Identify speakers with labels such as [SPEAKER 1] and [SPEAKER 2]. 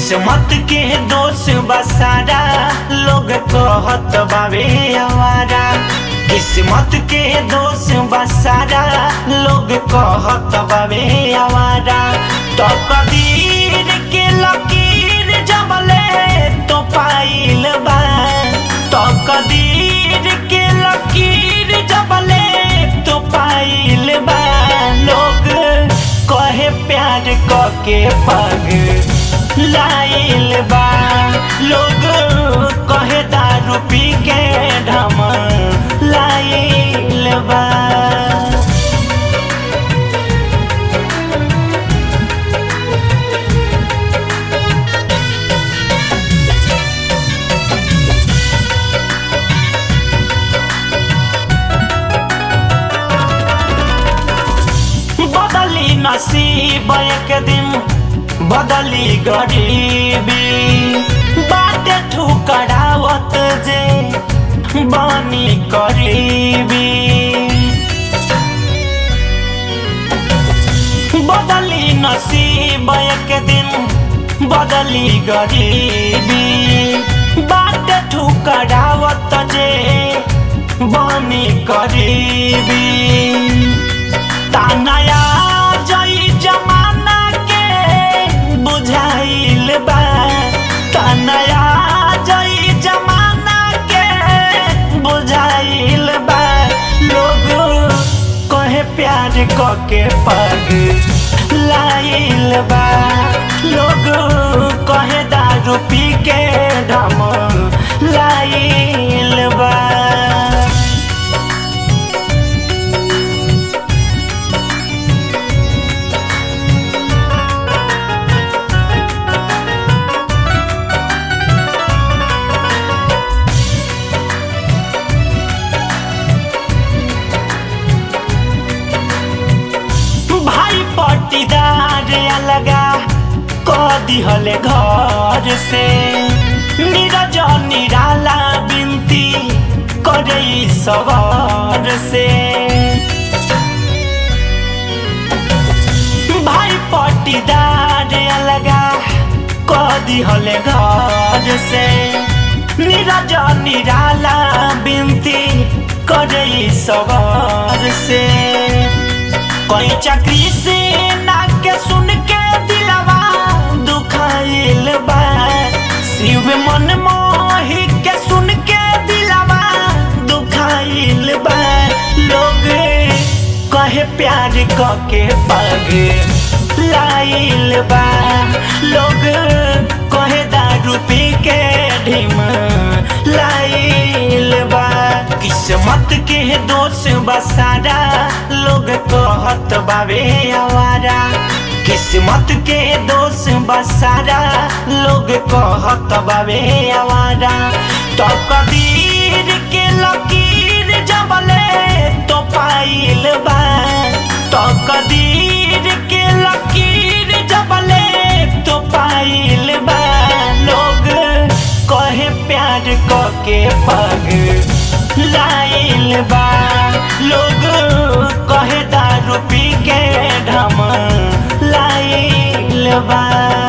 [SPEAKER 1] किस्मत के दोष बसारा लोग कहत बावे आवारा किस्मत के दोष बसारा लोग कहत बावे आवारा तो कदीर के लकीर जबले तो पाइल बा तो कदीर के लकीर जबले तो पाइल बा लोग कहे प्यार के पग लाइल बा लोग कहे दारू पी के ढम लाइल बा बदली नसीब एक दिन बदली गरीबी बाटे ठुकरावत जे बानी करीबी बदली नसीब एक दिन बदली गरीबी बाटे ठुकरावत जे बानी करीबी तानया जई जमाना के बुझाइल बा तानया जई जमाना के बुझाइल बा लोग कहे प्यार क के पग लाइल बा लोग कहे दारू पी के ढम लाइल बा भाई पट्टीदार अलगा क दिहले घर से नीरज निराला बिनती करे सवार से भाई पट्टीदार अलगा क दिहले घर से नीरज निराला बिनती करे सवार से कोई चक्री से ना के सुन के दिलवा दुखाइल बा शिव मन मोही के सुन के दिलवा दुखाइल बा लोग कहे प्यार क के पग लाइल बा लोग कहे दारू पी के ढिम लाइल बा किस्मत के दोष बसारा लोग कहत बावे आवारा किस्मत के दोष बसारा लोग कहत बावे आवारा तो कदीर के लकीर जबले तो पाइल बा तो कदीर के लकीर जबले तो पाइल बा लोग कहे प्यार क के पग लाइल बा लोग कहे दारू पी के ढम लाइल बा